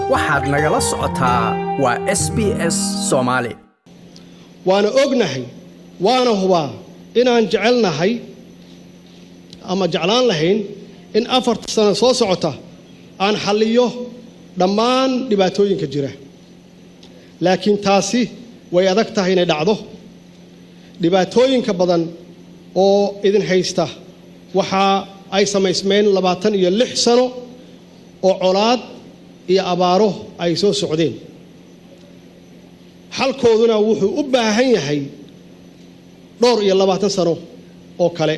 waxaad nagala socotaa waa s b s soomaali waana ognahay waana hubaa inaan jecelnahay ama jeclaan lahayn in afarta sano soo socota aan xalliyo dhammaan dhibaatooyinka jira laakiin taasi way adag tahay inay dhacdo dhibaatooyinka badan oo idin haysta waxa ay samaysmeen labaatan iyo lix sano oo colaad iyo abaaro ay soo socdeen xalkooduna wuxuu u baahan yahay dhowr iyo labaatan sano oo kale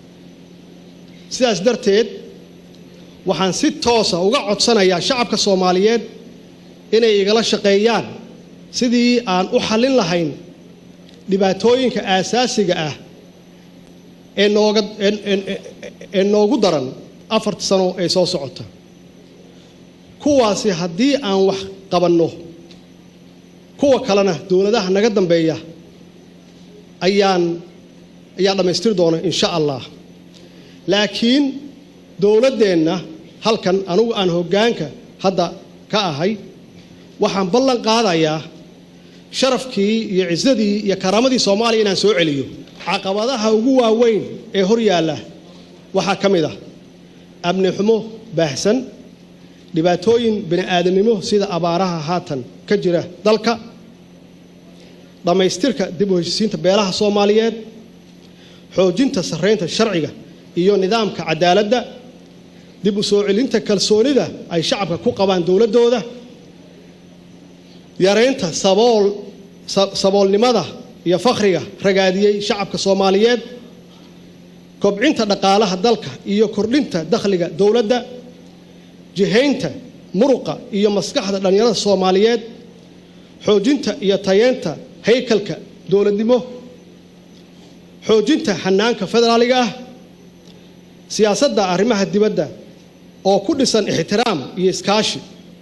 sidaas darteed waxaan si toosa uga codsanayaa shacabka soomaaliyeed inay igala shaqeeyaan sidii aan u xallin lahayn dhibaatooyinka aasaasiga ah ee nooga ee noogu daran afarta sano ee soo socota kuwaasi haddii aan wax qabanno kuwa kalena dowladaha naga dambeeya ayaan ayaa dhammaystiri doona insha allah laakiin dowladdeenna halkan anugu aan hoggaanka hadda ka ahay waxaan ballan qaadayaa sharafkii iyo cisadii iyo karaamadii soomaaliya inaan soo celiyo caqabadaha ugu waaweyn ee hor yaalla waxaa ka mid ah amni xumo baahsan dhibaatooyin bini aadamnimo sida abaaraha haatan ka jira dalka dhammaystirka dib u heshisiinta beelaha soomaaliyeed xoojinta sarraynta sharciga iyo nidaamka cadaaladda dib u soo celinta kalsoonida ay shacabka ku qabaan dowladdooda yaraynta sabool saboolnimada iyo fakhriga ragaadiyey shacabka soomaaliyeed kobcinta dhaqaalaha dalka iyo kordhinta dakhliga dowladda jihaynta muruqa iyo maskaxda dhallinyarada soomaaliyeed xoojinta iyo tayeenta haykalka dowladnimo xoojinta xanaanka federaaliga ah siyaasadda arrimaha dibadda oo ku dhisan ixtiraam iyo iskaashi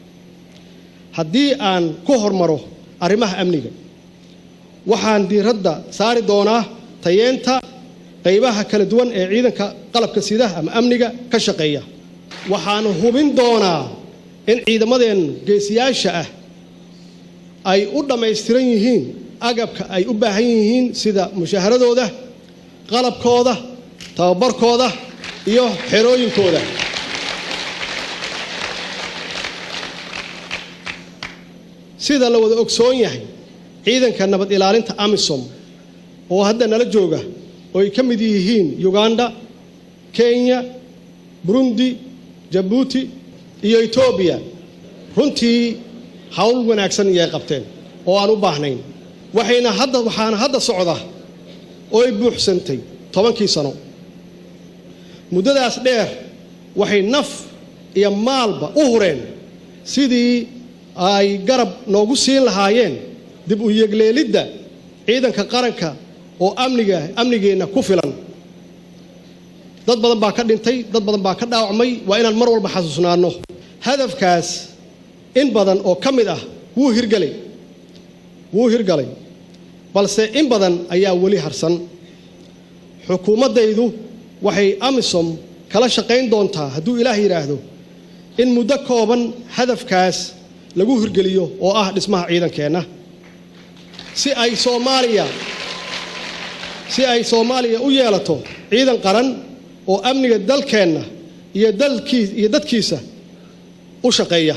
haddii aan ku hormaro arrimaha amniga waxaan diiradda saari doonaa tayeenta qaybaha kala duwan ee ciidanka qalabka sida ama amniga ka shaqeeya waxaan hubin doonaa in ciidamadeen geesiyaasha ah ay u dhammaystiran yihiin agabka ay u baahan yihiin sida mushaaharadooda qalabkooda tababarkooda iyo xerooyinkooda sida la wada ogsoon yahay ciidanka nabad ilaalinta amisom oo hadda nala jooga oo ay ka mid yihiin uganda kenya burundi jabuuti iyo etoobiya runtii hawl wanaagsan iyay qabteen oo aan u baahnayn waxayna hadda waxaana hadda socda oo ay buuxsantay tobankii sano muddadaas dheer waxay naf iyo maalba u hureen sidii ay garab noogu siin lahaayeen dib u yegleelidda ciidanka qaranka oo amniga amnigeenna ku filan dad badan baa ka dhintay dad badan baa ka dhaawacmay waa inaan mar walba xasuusnaanno hadafkaas in badan oo ka mid ah wuu hirgelay wuu hirgalay balse in badan ayaa weli harsan xukuumaddaydu waxay amisom kala shaqayn doontaa hadduu ilaah yidhaahdo in muddo kooban hadafkaas lagu hirgeliyo oo ah dhismaha ciidankeenna si ay soomaaliya si ay soomaaliya u yeelato ciidan qaran oo amniga dalkeenna iyo dalkii iyo dadkiisa u shaqeeya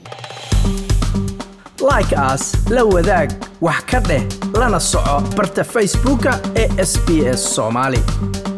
like as la wadaag wax ka dheh lana soco barta facebooka ee sb s soomaali